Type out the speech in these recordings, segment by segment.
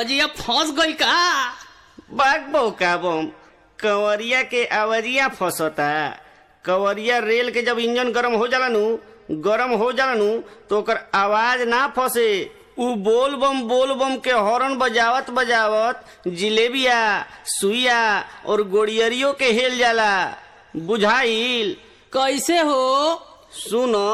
आवाजिया फंस गई का बाग बौका बम कंवरिया के आवाजिया फंसता कंवरिया रेल के जब इंजन गरम हो जाला नु गरम हो जाला नु तो ओकर आवाज ना फंसे उ बोल बम बोल बम के हॉर्न बजावत बजावत जिलेबिया सुइया और गोड़ियरियो के हेल जाला बुझाइल कैसे हो सुनो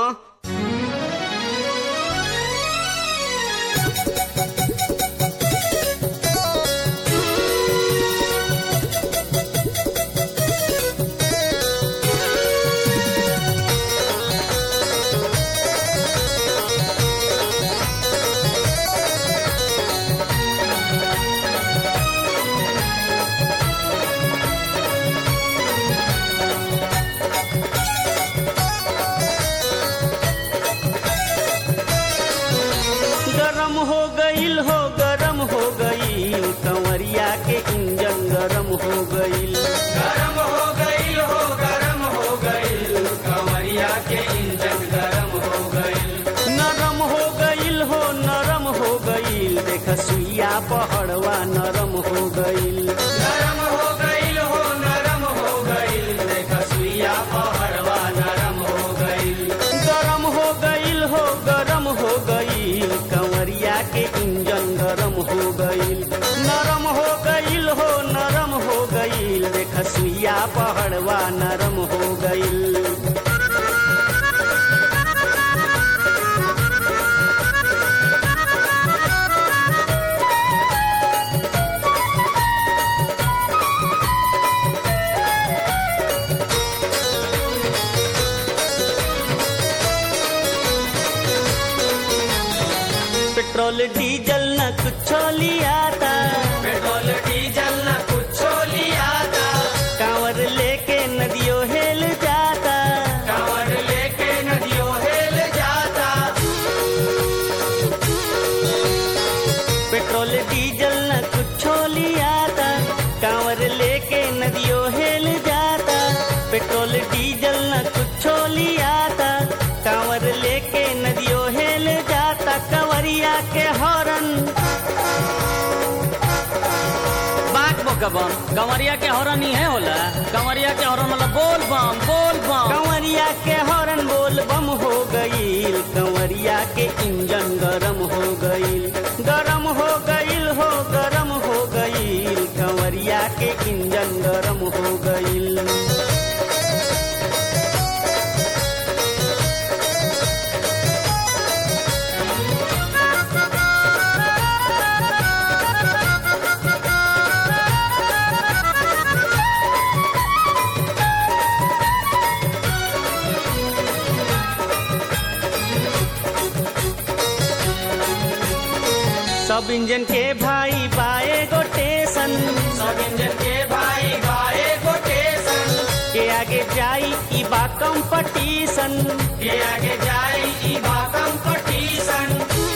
गरम हो गईल हो गरम हो गईल कंवरिया के इंजन गरम हो गईल गरम हो गई हो गरम हो गई कंवरिया के इंजन गरम हो गई नरम हो गईल हो नरम हो गईल देख सुइया पहड़वा नरम हो गईल नरम हो गई हो नरम हो गई देख सुइया पहड़वा नरम हो गई गरम हो गईल हो गरम हो गईल कंवरिया के इंजन गरम हो गईल नरम हो गईल हो नरम हो गईल देख सुइया पहड़वा नरम हो गईल पेट्रोल डीजल न कुछ लियाता पेट्रोल डीजल न कुछ लिया था कांवर लेके नदियों हेल जाता कांवर लेके नदियों हेल जाता पेट्रोल डीजल न कुछ लियाता कांवर लेके नदियों हेल जाता पेट्रोल डीजल न कुछ लियाता कांवर लेके नदियों हेल जाता कंवरिया के हॉर्न बाक बोका बम कंवरिया के हॉर्न ही है होला कंवरिया के हॉर्न मतलब बोल बम बोल बम कंवरिया के हॉर्न बोल बम हो गईल कंवरिया के इंजन गरम हो गईल गरम हो गईल हो गरम हो गईल कंवरिया के इंजन गरम हो गईल सब इंजन के भाई बाए गो टेशन सब इंजन के भाई भाई कोटेशन के आगे जाई ई बा कंपटीशन के आगे जाई ई बा कंपटीशन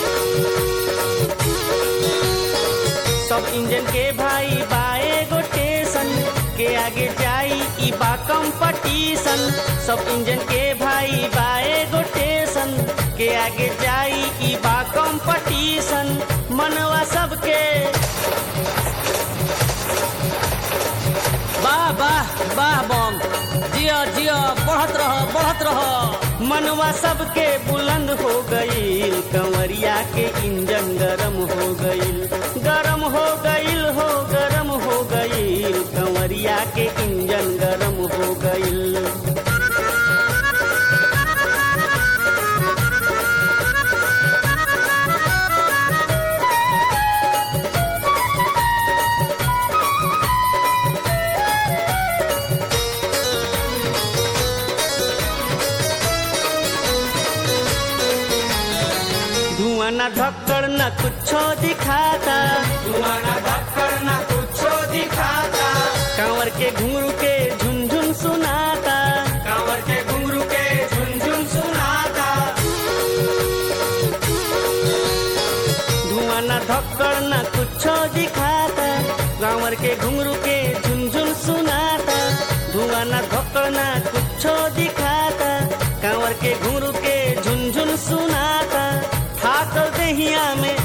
सब इंजन के भाई बाए गो टेशन के आगे जाई ई बा कंपटीशन सब इंजन के भाई बाए गो टेशन के आगे जाई ई बा कंपटीशन मनवा सबके वाह वाह वाह बम जिया जिया बढ़त रह बढ़त रह मनवा सबके बुलंद हो गईल कंवरिया के इंजन गरम हो गईल गरम हो गईल हो गरम हो गईल कंवरिया के इंजन गरम हो गईल धुआं न धक्कड़ न कुछो दिखाता धुआं न धक्कर न कुछो दिखाता कांवर के घुंघरू के झुनझुन सुनाता कांवर के घुंघरू के झुनझुन सुनाता धुआं न धक्कड़ न कुछो दिखाता कांवर के घुंघरू के झुनझुन सुनाता धुआं न धक्कड़ न कुछो दिखाता कांवर के घुंघरू के झुनझुन सुनाता थाकल देहिया में का हो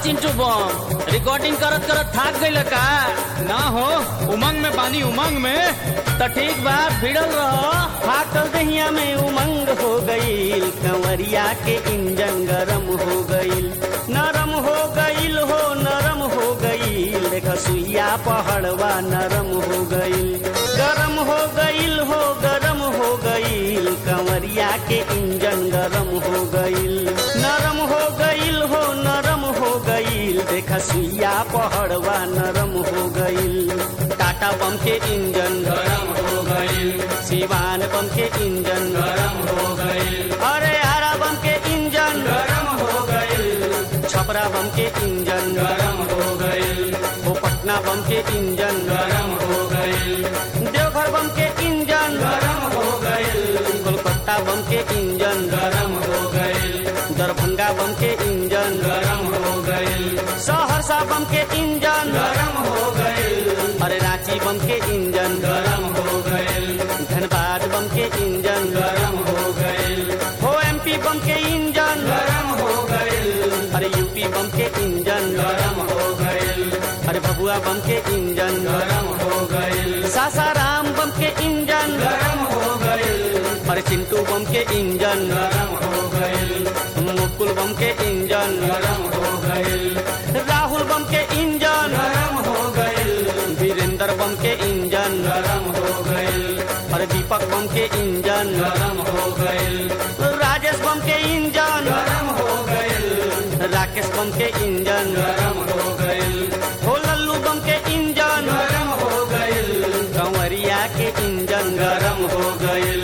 चिंटू बम रिकॉर्डिंग करत करत थाक गइल का ना हो उमंग में बानी उमंग में तो ठीक बा भिड़ल रहो फाटल दहिया में उमंग हो गईल कंवरिया के इंजन गरम हो गईल नरम हो गईल हो नरम हो गईल देख सुइया पहाड़वा नरम हो गईल गरम हो गईल हो गरम हो गईल कंवरिया के इंजन गरम हो गईल नरम हो गईल हो नरम हो गईल देख सुइया पहाड़वा नरम हो गईल टाटा बम के इंजन गरम हो गईल सिवान बम के इंजन गरम हो गईल अरे आरा बम के इंजन गरम हो गईल छपरा बम के इंजन गरम हो गईल ओ पटना बम के इंजन गरम हो गईल देवघर बम के इंजन गरम हो गईल कोलकाता बम के इंजन गरम हो गईल दरभंगा बम के इंजन गरम हो गईल सहरसा बम के इंजन गरम हो गईल अरे रांची बम के इंजन गरम हो गईल धनबाद बम के इंजन गरम हो गईल हो एमपी बम के इंजन गरम हो गईल अरे यूपी बम के इंजन गरम हो गईल अरे भभुआ बम के इंजन गरम हो गईल सासाराम बम के इंजन गरम हो गईल अरे चिंटू बम के इंजन गरम हो गईल मुकुल बम के इंजन गरम हो गईल राहुल बम के इंजन गरम हो गईल वीरेंद्र बम के इंजन गरम हो गईल अरे दीपक बम के इंजन गरम हो गईल राजेश बम के इंजन गरम हो गईल राकेश बम के इंजन गरम हो गईल हो लल्लू बम के इंजन गरम हो गईल कंवरिया के इंजन गरम हो गईल